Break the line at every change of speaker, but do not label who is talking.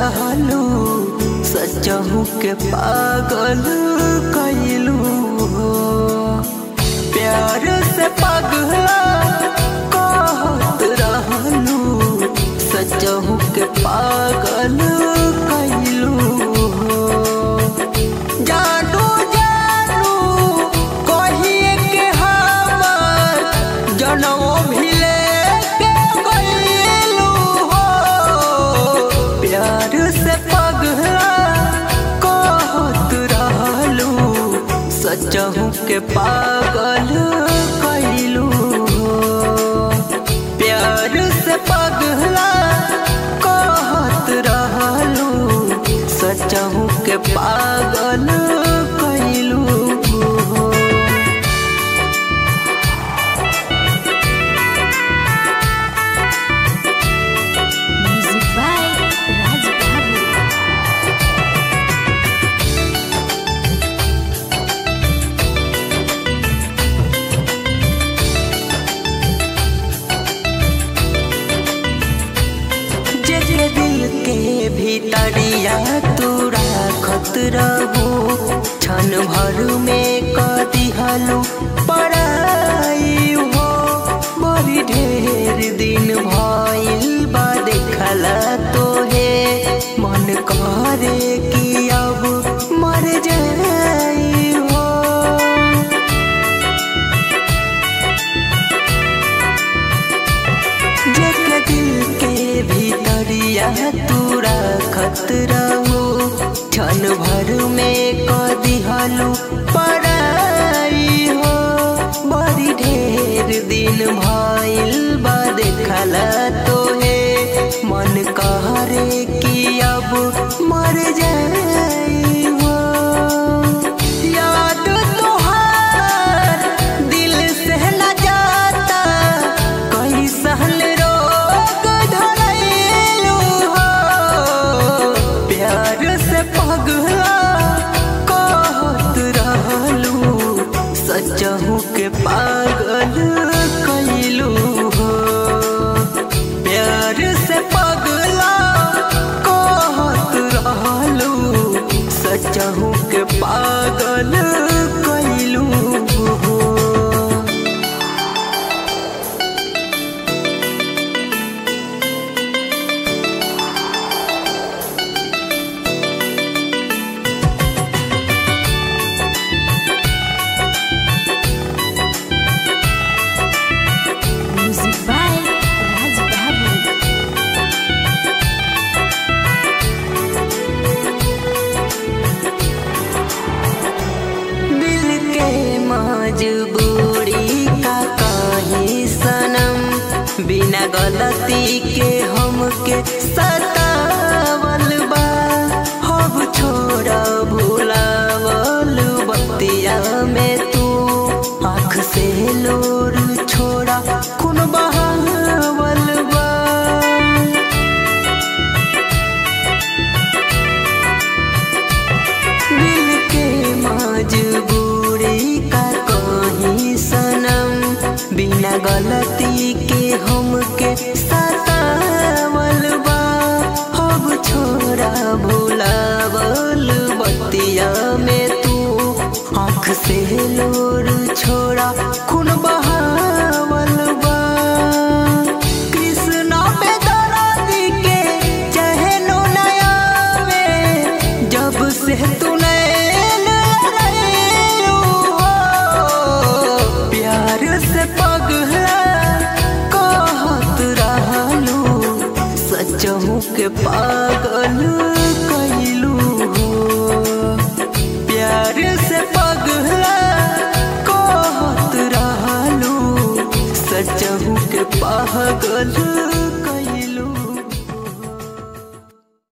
रहलू सचहू के पागल कैलू हो प्यार से पगला कहत रहलू सचहू के पागल कैलू हो जानू जानू कहिए के हमर जनम भिले के गइलू हो प्यार से पगला कहत रहलू सचहू के पागल कैलू हो प्यार से पगला कहत रहलू सचहू के पागल कैलू हो
Music by Raj Babu.
जे जे दिल के भीतरिया तू राखत रहू क्षण भर में क दिहलू पराई हो बड़ी ढेर दिन भइल बा देखला तोहे मन करे कि अब मर जाई हो जेके दिल के भीतरिया तू राखत रहू क्षण भर में क दिहलू पराई हो बड़ी ढेर दिन भइल बा देखला तोहे मन कहरे कि अब मर जाई हो याद तोहार दिल से न जाता कई सहल रोग धरैलू हो प्यार से पगला कहत रहलू सचहू के पागल कैलू हो प्यार से पगला कहत रहलू सचहू के पागल कैलू हो
Music by Raj Babu.
दिल के मजबूरी का कहीं सनम बिना गलती के हमके सतावल बा अब छोड़ भुलावल बतिया में तू आँख से लोर छोड़ा खून बहावल बा दिल के मजबूरी का कहीं सनम बिना गलती के हमके सतावल बा अब छोड़ा भुलावल बतिया में तू आँख से लोर छोड़ा खून बहावल बा कृष्णा पे दर्द के चहनो नया में जब से तू नैन लड़ाइलू हो प्यार से पगला कहत रहलू सचहू के पागल कैलू हो प्यार से पगला कहत रहलू सचहू के पागल